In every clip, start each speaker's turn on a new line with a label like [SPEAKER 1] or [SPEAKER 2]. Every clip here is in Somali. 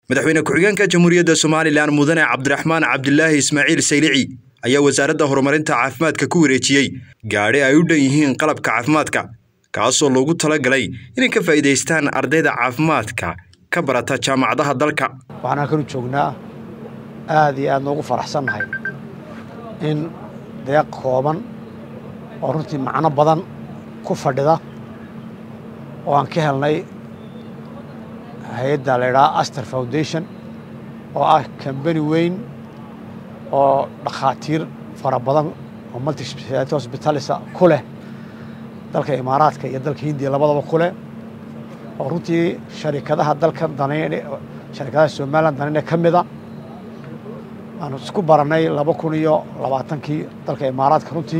[SPEAKER 1] madaxweyne ku-xigeenka jamhuuriyadda somalilan mudane cabdiraxmaan cabdilaahi ismaaciil saylici ayaa wasaaradda horumarinta caafimaadka ku wareejiyey gaadhi ay u dhan yihiin qalabka caafimaadka kaasoo loogu talagalay inay ka faa'iidaystaan ardayda caafimaadka ka barata jaamacadaha dalka
[SPEAKER 2] waxaan halkanu joognaa aad iyo aad noogu faraxsannahay in deeq kooban oo runtii macno badan ku fadhida oo aan ka helnay hay-adda la idhaha aster foundation oo ah kambani weyn oo dhakhaatiir fara badan oo multispeciality hospitalisa ku leh dalka imaaraadka iyo dalka hindiya labadaba ku leh oo runtii sharikadaha dalkan danayn sharikadaha somalilan danayne ka mida aanu isku barannay laba kun iyo labaatankii dalka imaaraadka runtii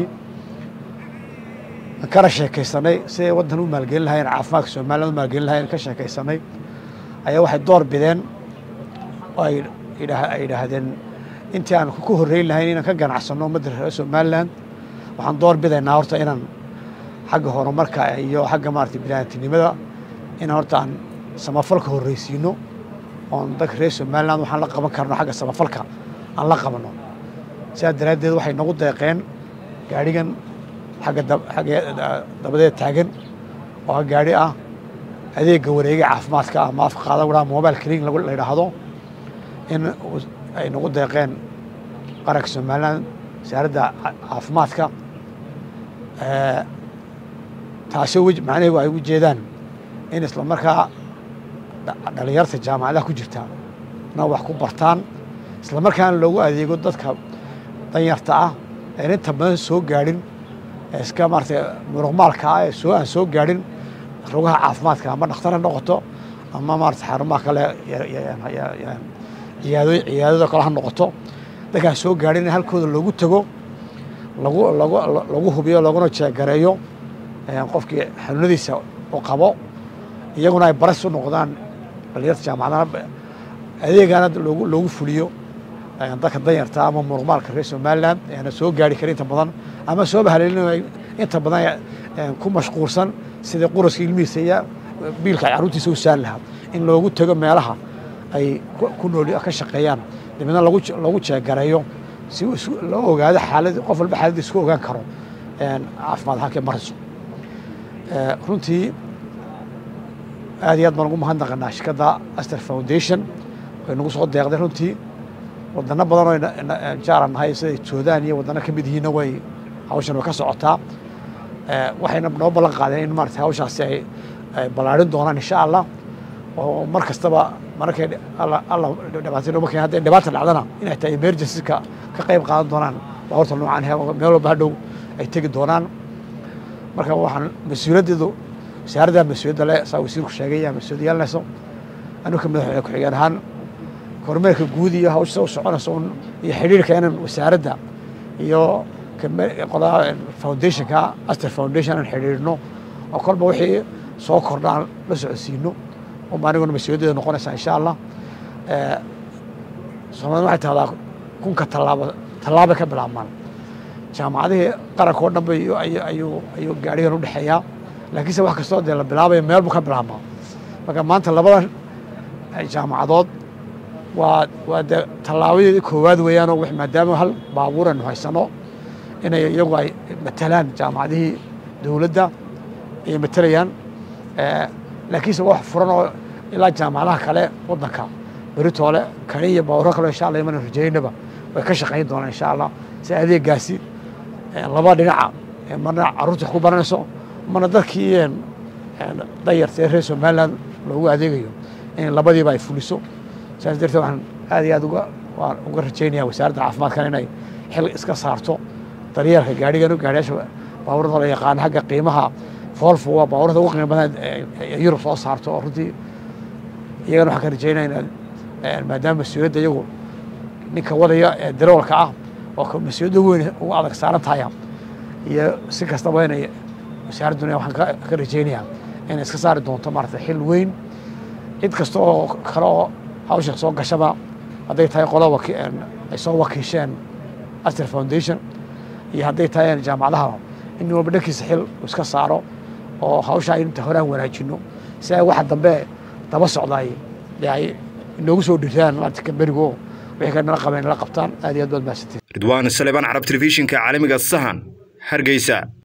[SPEAKER 2] aan kana sheekaysanay siday waddan u maalgelin lahayen caafimaadka somalilan u maalgelin lahayen ka sheekaysanay ayaa waxay door bideen oo ay yidhaahdeen intii aan ku horreyn lahayn inaan ka ganacsanno ummadda reer somalilan waxaan door bidaynaa horta inaan xagga horumarka iyo xagga maarata biniaadamtinimada inaan horta aan samafalka horreysiino oon dadka reer somalilan waxaan la qaban karno xagga samafalka aan la qabanno sidaa daraaddeed waxay nagu deeqeen gaadhigan agga agga dabadeed taagan oo ah gaadhi ah adeegga wareega caafimaadka ah maafka qaada wadhaha mobile clinic la yidhaahdo in ay nagu deeqeen qaranka somalilan wasaaradda caafimaadka taasoo macnaheedu ay u jeedaan in isla markaa dhalinyarta jaamacadaha ku jirta na wax ku bartaan isla markaana loogu adeego dadka danyarta ah een inta badan soo gaadhin iska maarata muruqmaalka ah ee soo aan soo gaadhin rugaha caafimaadka ama dhakhtar ha noqoto ama maarata xarumaha kale ciyaado ciyaadada kale ha noqoto dadkaan soo gaadhin in halkooda loogu tago lagu lagu lagu hubiyo laguna jeegareeyo qofkii xanuunadiisa u qabo iyaguna ay baras u noqdaan dhalinyarta jaamacadana adeegana loogu loogu fuliyo dadka danyarta ama muruqmaalka reer somalilan eana soo gaari karin inta badan ama sooba haleelin inta badan ku mashquulsan sidai quraska ilmihiisa iyo biilka carruurtiisa u saari lahaa in loogu tego meelaha ay ku nool ka shaqeeyaan dabeedna lagu lagu jeegareeyo si loo ogaado xaalad qof walba xaaladda isku ogaan karo caafimaad halkay marayso runtii aad iyo aad baan ugu mahadnaqanaa shirkadda aster foundation way nagu soo deeqday runtii wadano badan oo jaaran nahay sida suudaan iyo wadano ka mid yihiinna way hawshan way ka socotaa waxayna noo ballan qaadeen in maarata hawshaasi ay ballaarin doonaan insha allah oo mar kastaba mararkay alla dhibaatay noma keen hadday dhibaata dhacdana inay tahay emergency-ka ka qayb qaadan doonaan baabuurta noocaan meel walba hadhow ay tegi doonaan marka waxaan mas-uuliyaddeedu wasaaradda mas-uuliyadda le saa wasiirku sheegay yaa mas-uuliyad yeelanayso anuka madaxweyne ku-xigeen ahaan kormeerka guud iyo hawsha u soconayso un iyo xidhiirka inan wasaaradda iyo qolaa foundationka aster foundation aan xidhiirno oo kolba wixii soo kordha aan la socodsiino uma aniguna mas-uuliyaddeeda noqonaysaa insha allah soomaalida waxay tahdaa kunka tallaabo tallaabay ka bilaabmaan jaamacadihii qaranka oo dhan ba ayuu ayuu gaadhigan u dhexeeyaa laakiinse wax kastoo dee la bilaabaya meel buu ka bilaabmaa marka maanta labadan jaamacadood waa waa dee tallaabadeedii koowaad weeyaan oo maadaama hal baabuur aynu haysano inay iyagu ay matalaan jaamacadihii dowladda ayay matalayaan laakiinse wax furan oo ilaa jaamacadaha kale waddanka beritoole kani iyo baabuuro kale insha allah iman rajaynaba way ka shaqayn doonaan insha allah si adeegaasi laba dhinaca marna carruurta wax ku baranayso marna dadkii dayarta ee reer somaliland loogu adeegayo in labadiiba ay fuliso saas darteed waxaan aad iyo aad uga waan uga rajaynaya wasaaradda caafimaadkan inay xil iska saarto daryeelka gaadhigan gaadhiyaasha baabuurada la yaqaano xagga qiimaha foolfo waa baabuurada ugu qiimo badan yurub soo saarto oo runtii iyagana waxaan ka rajaynaya inaad maadaama mas-uuliyadda iyagu ninka wadaya ee daroolka ah oo mas-uuliyadda ugu weyn ugu adag saaran tahaya iyo si kastaba inay wasaaradduna waxaan ka rajaynayaa inay iska saari doonto maarata xil weyn cid kasta oo kale oo hawsha soo gashaba hadday tahay qola ay soo wakiisheen aster foundation iyo hadday tahay jaamacadaha in walba dhankiisa xil iska saaro oo hawshaa inta horaan wanaajino si ay waxa dambe daba socdaay dee ay inoogu soo dhiraan maarata kamberigo wixii kale nala qabeen nala qabtaan aad iyo aad baad mahadsantiin
[SPEAKER 1] ridwaan salebaan carab telefishinka caalamiga sahan hargeysa